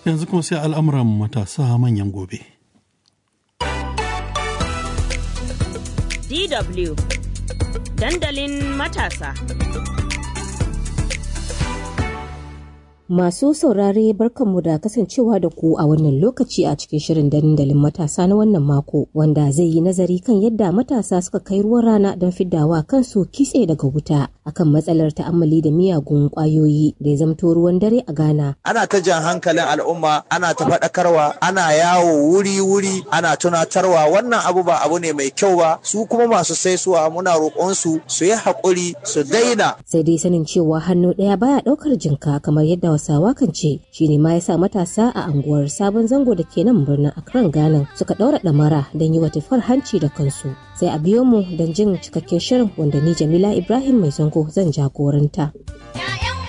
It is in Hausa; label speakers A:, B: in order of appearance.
A: Yanzu kuma sai al'amuran matasa manyan gobe.
B: DW Dandalin matasa.
C: Masu saurare barkanmu da kasancewa da ku a wannan lokaci a cikin shirin dandalin matasa na wannan mako wanda zai yi nazari kan yadda matasa suka kai ruwan rana don fiddawa kansu kitse daga wuta akan matsalar ta'ammali da miyagun kwayoyi da ya zamto ruwan dare a Ghana.
D: Ana ta jan hankalin al'umma, ana ta faɗakarwa, ana yawo wuri-wuri, ana tunatarwa wannan abu ba abu ne mai kyau ba, su kuma masu saisuwa muna roƙonsu su yi haƙuri su daina.
C: Sai dai sanin cewa hannu ɗaya baya ɗaukar jinka kamar yadda Hausawa kan ce shine ma yasa matasa a anguwar sabon zango da ke nan birnin Accra Ghana suka ɗaura ɗamara don yi wa tufar hanci da kansu. Sai a biyo mu don jin cikakken shirin wanda ni Jamila Ibrahim mai zango zan jagoranta.